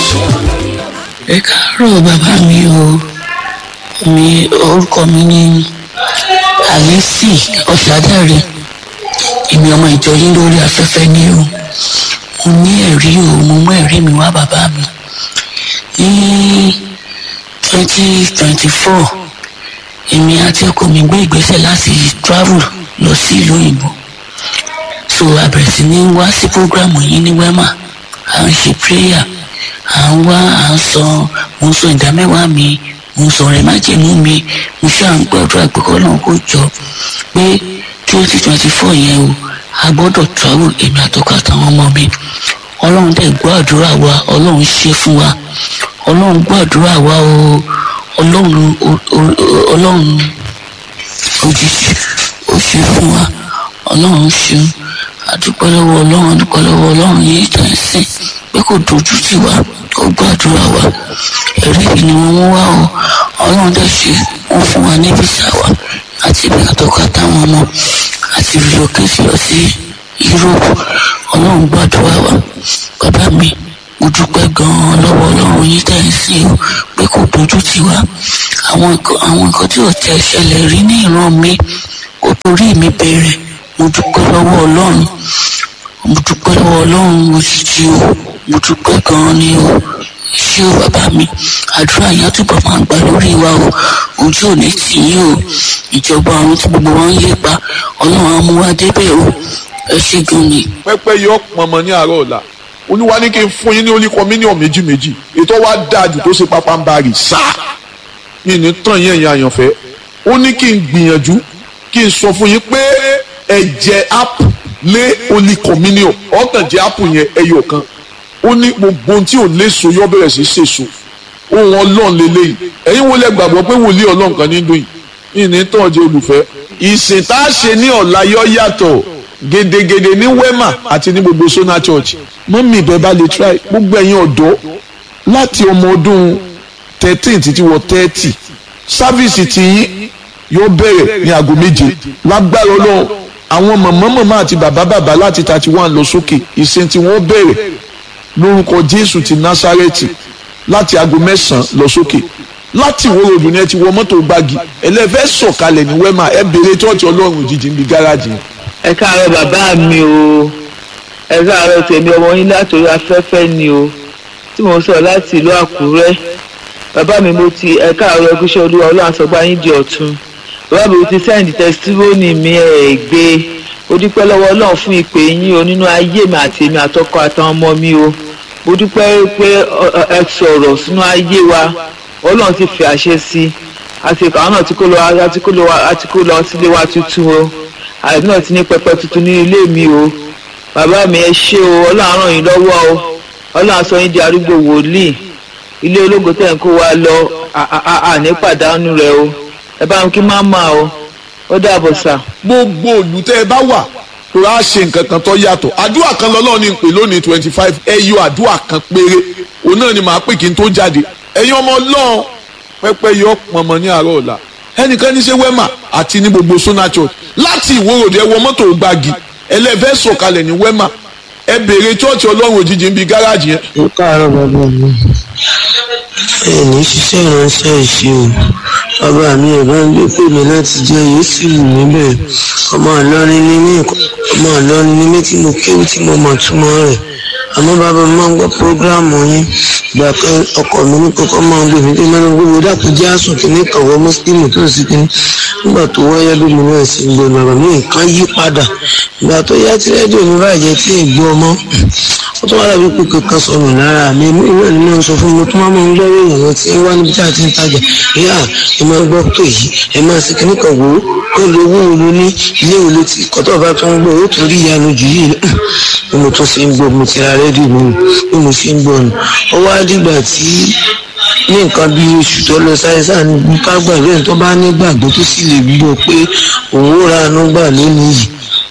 ẹ káàárọ̀ bàbá mi o mi orúkọ mi ní àlẹ́sì ọ̀sádàrẹ́ èmi ọmọ ìjọ yín lórí afẹ́fẹ́ ní o mo ní ẹ̀rí o mo mú ẹ̀rí mi wá bàbá mi ní twenty twenty four èmi àti ọkọ mi gbé ìgbésẹ̀ láti travel lọ sí ìlú òyìnbó so a bẹ̀rẹ̀ sí ní wá sí programu yín ní wema à ń ṣe prayer à ń wá à ń sọ mo ń sọ ìdámẹ́wàá mi mo ń sọ ọ̀rẹ́ májèmú mi mo ṣáà ń gbàdúrà pé kọ́ náà kó jọ pé twenty twenty four yẹn o a gbọ́dọ̀ travel èmi àtọkọ àtàwọn ọmọ mi ọlọ́run dẹ̀ gbọ́ àdúrà wa ọlọ́run ṣe fún wa ọlọ́run gbọ́ àdúrà wa o ọlọ́run ọlọ́run òjijì ó ṣe fún wa ọlọ́run ṣeun àdúpẹ́ lọ́wọ́ ọlọ́run àdúpẹ́ lọ́wọ́ ọlọ́run yìí tẹ̀ ń sìn pé kò dojú tì wá ó gbàdúrà wa ẹ̀rí yìí ni wọ́n mú wá o ọlọ́run dẹ̀ ṣe wọ́n fún wa ní bísà wa àti ibi àtọ́kọ àtàwọn ọmọ àti relocate lọ sí Europe ọlọ́run gbàdúrà wa bàbá mi mo dúpẹ́ gan-an lọ́wọ́ ọlọ́run yìí tẹ̀ ń sìn o pé kò dojú tì wá àwọn nǹkan tí ò tẹ̀ ṣẹlẹ̀ rí ní ìran mi kò torí mi bẹ̀rẹ̀ mo dúpẹ́ lọ́wọ́ ọlọ́run mo dúpẹ́ lọ́wọ́ ọlọ́run òjijì o mo dúpẹ́ gan-an ni o ṣé o bàbá mi àdúrà yẹn túbọ̀ máa gbà lórí wa o ojú ò ní tì yín o ìjọba ọ̀run tí gbogbo wọn ń lépa ọlọ́run á mú wa débẹ̀ o ẹ ṣé gan ni. pẹ́pẹ́ yọ pọnmọ ní àárọ̀ ọ̀la olúwa ní kí n fún yín ní oníkọ mílíọ̀nù méjì méjì ètò wa dáa jù tó ṣe pápá ń bá rì sáà yìí ní tàn yín ẹ̀yin àyànfẹ́ ó ní kí n gbìyànjú kí n sọ fún yín pé ẹ̀jẹ̀ app lé oníkọ̀mínìọ̀ ọ̀tàn jẹ́ app yẹn ẹyọ kan ó ní gbogbo ohun tí ò léso yọ bẹ̀rẹ̀ sí ṣèso ohun ọlọ́run lélẹ́yìí ẹ̀yin wo lẹ gbàgbọ́ pé wòlíì ọlọ́run kan ní dùn yìí yìí ní tàn jẹ́ olùfẹ́ ìsìn tá a ṣe ní ọ̀la yọ yàtọ̀ gedegede ní wema àti ní gbogbo sona church mọ́mí ìbẹ́ bá lè try gbogbo ẹ̀yin ọ̀dọ́ láti ọmọ ọdún thirteen títí wọ thirty sáfíìsì tiyín yóò bẹ̀rẹ̀ ní aago méje lágbára ọlọ́run àwọn màmá màmá àti bàbá bàbá láti thirty one lọ sókè ìsìn tí wọ́n bẹ̀rẹ̀ lórúkọ jésù ti násárẹ́tì láti aago mẹ́sàn-án lọ sókè láti ìwé ròdù ni ẹ ti wọ mọ́tò gbági ẹlẹ́fẹ́ sọ̀kalẹ̀ ní wẹ́mà ẹ béèrè tọ́ọ̀tì ọlọ́run òjijì níbi gáràjì yẹn. ẹ káàárọ̀ bàbá mi o ẹ káàárọ̀ tèmi ọmọ yín látòrí afẹ́fẹ́ ni o tí mo sọ láti ìlú àkúrẹ́ bàbá mi mo ti ẹ káàárọ̀ ẹgúsẹ́ olúwa ọlọ́run àsọgbá yín di ọ̀tun bàbá mi mo ti sẹ́ǹdì tẹsítírónì mi ẹ̀ gbé mo dúpẹ́ lọ́wọ́ ọlọ́run fún ìpè yín o nínú ayé mi àti èmi àtọkọ àtàwọn ọmọ mi o mo dúpẹ́ pé ẹ sọ̀rọ̀ sínú ayé wa ọlọ́run ti fi àṣẹ sí i àti àwọn náà ti kó lọ àti kó lọ àti kó lọ sílé wa tuntun o àti náà ti ní pẹpẹ tuntun ní ilé mi o bàbá mi ẹ ṣé o ọlọ́run ràn yín lọ́wọ́ o ọlọ́run sọ yín di arúgbó wòlíì ilé ológo tẹ̀ ń kó wa lọ àní pàdánù rẹ o ẹ bá ń kí má mà o ó dàbọ̀ sà. gbogbo òlù tẹ́ ẹ bá wà tó rà ṣe nǹkan kan tó yàtọ̀ àdúrà kan lọ́lọ́run ní pè lónìí twenty five ẹ yọ àdúrà kan péré òun náà ni màá pè kí n tó jáde ẹ̀yin ọmọ ọlọ́run pẹ́pẹ́ yọ pọ̀nmọ́ ní àárọ̀ ọ̀la ẹnìkan ní ṣe wema àti ní gbogbo sona church láti ìwòròdì ẹ wọ mọ́tò gbági ẹlẹ́fẹ́ sọ̀kalẹ̀ ní wema ẹ béèrè chọ́ọ̀chì ọlọ́run òjijì ń bi gáràjì yẹn. ó káàárọ̀ bàbá mi ẹ ní ṣiṣẹ́ ìránṣẹ́ ìṣe o bàbá mi ẹ̀ bá ń gbé pè mí láti jẹ́ yóò sì wù mí bẹ́ẹ̀ ọmọ àlọ́rin ní mí ọmọ àlọ́rin ní mí tí mo kéwù tí mo mọ̀ túmọ̀ rẹ̀ àmọ́ bàbá mi máa ń gbọ́ prógráàmù yín ìgbà kan ọkọ mi ní kókó máa ń gbé mi tí mo ń gbé mi dàpọ̀ jẹ́ àsùn kìíní kọ̀wọ́ mùsùlùmí tó sì kìíní nígbà tó wáyé bí mi náà sì ń gbé bàbá mi nǹkan yí padà ìgbà tó yá tí rédíò mi bàjẹ́ tí ì gbọ́ ọmọ ó tún wá dàbí pé kankan sọnù lára mi mú ìwé ni mo ń sọ fún mi tó máa ń gbọ́ èèyàn lọ tí ń wá níbi tí a ti ń tajà ìyá ẹ máa gbọ́ tó yìí ẹ máa sì kíní kan wò ó kó lo owó olú ní ilé olú tí kọ́tọ̀ bá tó ń gbọ́ ó tún rí ìyanu jù yìí bí mo tún fi ń gbọ́ mo ti ra rédíò mi bí mo fi ń gbọ́ nù ó wá dìgbà tí ní nǹkan bí oṣù tó lọ sáyẹ́sà ní ká gbàgbé tó bá ní gbàgbọ́ tó sì lè gbọ́ pé òun ó ra àánú gbà lónìí yìí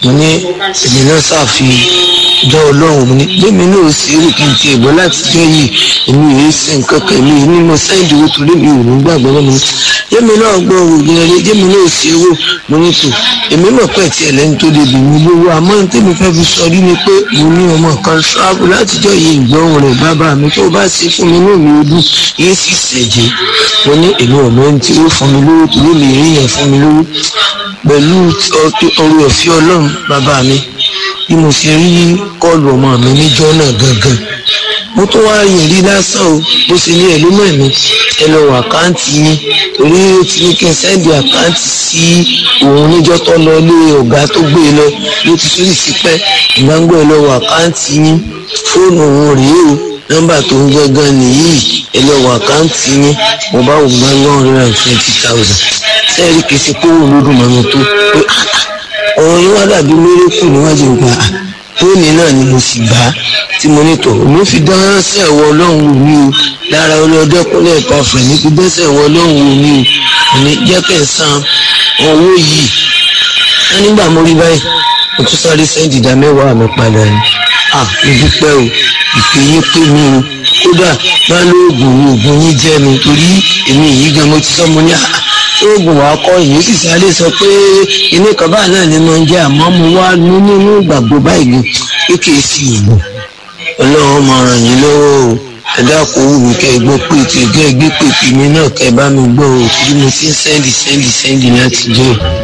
mo ní èmi náà ṣàfi jọ ọlọ́run mo ní jẹ́mi náà sì rí kí n ti ẹ̀gbọ́n láti jẹ́ yìí èmi yìí sí nǹkan kan èmi yìí ní mo sẹ́ǹdì owó torí mi ò ní gbàgbọ́ náà mo ní jẹ́mi náà gbọ́ òògùn ẹ̀rẹ́ jẹ́mi náà sì owó mo ní tò èmi mọ̀ pé tí ẹlẹ́ni tó lè bì mí lówó àmọ́ ní tèmi fẹ́ fi sọ rí ni pé mo ní ọmọ kan ṣáàbù látijọ́ yìí ìgbọ́hùn rẹ̀ bàbá mi tó bá ṣe fún mi náà mi ò dùn yìí sì ṣẹ̀jẹ̀ mo ní èmi ò mọ̀ ní tí ó fún mi lówó torí mi rí yẹn fún mi lówó pẹ̀lú orí ọ̀fẹ́ ọlọ́run bàbá mi bí mo ṣe rí kọ́ọ̀lù ọmọ mi níjọ́ náà gangan mo tún wá yìn rí lásán o bó ṣe ní ẹ̀lú mọ̀ mi ẹ lọ wọ àkáǹtì yín torí ó ti ní kí n sẹ́ndì àkáǹtì sí òun níjọ́ tó lọ lé ọ̀gá tó gbé e lọ ló ti sórí sípẹ́ ìgbàgbọ́ ẹ lọ wọ àkáǹtì yín fóònù òun rèé o nọ́mbà tó ń gángan nìyí ẹ lọ wọ àkáǹtì yín mo bá wò gbá one hundred and twenty thousand sẹ́ẹ̀rì kìí ṣe kó wò lódùn mọ́ mi tó pé ọ̀rọ̀ yín wá dàbí mérékù níwájú ìgbà fóònù náà ni mo sì gbà á tí mo ní tọ̀ mo fi dán sí ẹ̀wọ̀ ọlọ́run wò mí o lára ọlọ́dẹ́kúnlẹ̀ ìpàfẹ́ ní fi dán sí ẹ̀wọ̀ ọlọ́run wò mí o ní jẹ́ kẹ́ ẹ̀ san owó yìí wọ́n nígbà mo rí báyìí mo tún sáré sẹ́ńdì ìdá mẹ́wàá mi padà ni à mo dúpẹ́ o ìpè yín pé mi o kódà bá lóògùn ni oògùn yín jẹ́ mi torí èmi yìí gan mo ti sọ mo ní à oògùn wa kọ́ yìí sì sáré sọ pé inú kan báyìí náà ni mo ń jẹ́ àmọ́ mo wá ní nínú ìgbàgbọ́ báyìí gan pé kì í sí oògùn ọlọ́run máa ràn yín lọ́wọ́ o ẹ dákun wù mí kẹ́ ẹ gbọ́ pé tí ẹ gbé pèpè mi náà kẹ́ ẹ bá mi gbọ́ o torí mo ti ń sẹ́ndì sẹ́ndì sẹ́ndì láti jẹ́ o.